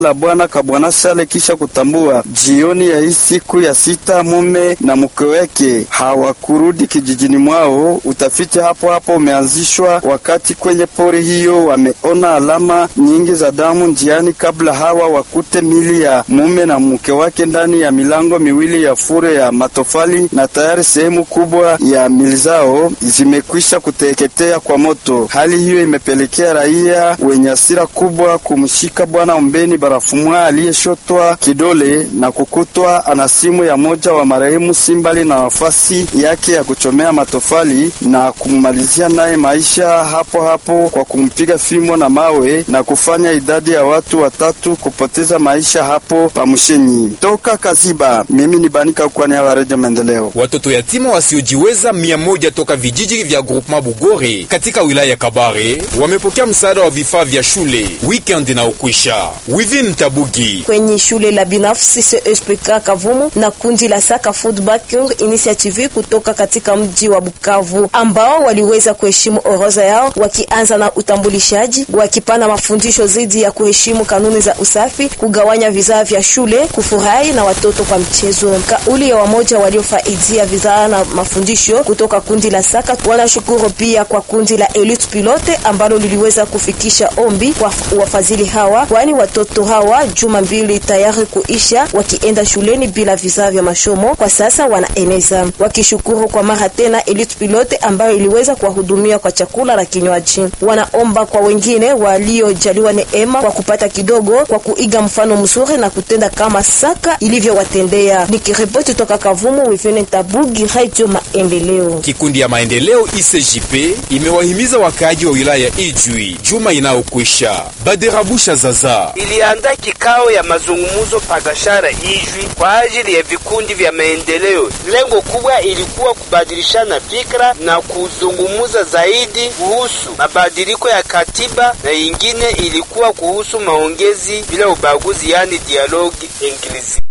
la bwana Kabwana Sale kisha kutambua jioni ya hii siku ya sita mume na mke wake hawakurudi kijijini mwao. Utafiti hapo hapo umeanzishwa wakati kwenye pori hiyo wameona alama nyingi za damu njiani kabla hawa wakute mili ya mume na mke wake ndani ya milango miwili ya fure ya matofali, na tayari sehemu kubwa ya mili zao zimekwisha kuteketea kwa moto. Hali hiyo imepelekea raia wenye hasira kubwa kumshika bwana Ombeni Barafumwa aliyeshotwa kidole na kukutwa ana simu ya moja wa marehemu Simbali na nafasi yake ya kuchomea matofali na kummalizia naye maisha hapo hapo kwa kumpiga fimo na mawe na kufanya idadi ya watu watatu kupoteza maisha hapo Pamushenyi. Toka Kaziba, mimi ni Banika kwani ya Redio Maendeleo. Watoto yatima wasiojiweza mia moja toka vijiji vya groupement Bugore katika wilaya ya Kabare wamepokea msaada wa vifaa vya shule weekend na ukwisha. Within Tabugi kwenye shule la binafsi CSPK Kavumu na kundi la Saka Food Banking Initiative kutoka katika mji wa Bukavu ambao waliweza kuheshimu orodha yao wakianza na utambulishaji, wakipana mafundisho dhidi ya kuheshimu kanuni za usafi, kugawanya vizaa vya shule, kufurahi na watoto kwa mchezo. Kauli ya wamoja waliofaidia vizaa na mafundisho kutoka kundi la Saka wanashukuru pia kwa kundi la Elite Pilote ambalo liliweza kufikisha ombi kwa wafadhili hawa, kwani watoto hawa juma mbili tayari kuisha wakienda shuleni bila vizaa vya masomo, kwa sasa wanaeneza, wakishukuru kwa mara tena Elite Pilote ambayo iliweza kuwahudumia kwa chakula na kinywaji. Wanaomba kwa wengine waliojaliwa neema kwa kupata kidogo, kwa kuiga mfano mzuri na kutenda kama Saka ilivyowatendea. Nikiripoti toka Kavumu, Wivene Tabugi, Radio Maendeleo. Kikundi ya maendeleo ICJP imewahimiza wakaaji wa wilaya ya Ijwi juma inayokwisha. Baderabusha Zaza iliandaa kikao ya mazungumzo pagashara Ijwi kwa ajili ya vikundi vya maendeleo. Lengo kubwa ilikuwa kubadilishana fikra na kuzungumza zaidi kuhusu mabadiliko ya katiba, na ingine ilikuwa kuhusu maongezi bila ubaguzi, yani dialogue inclusive.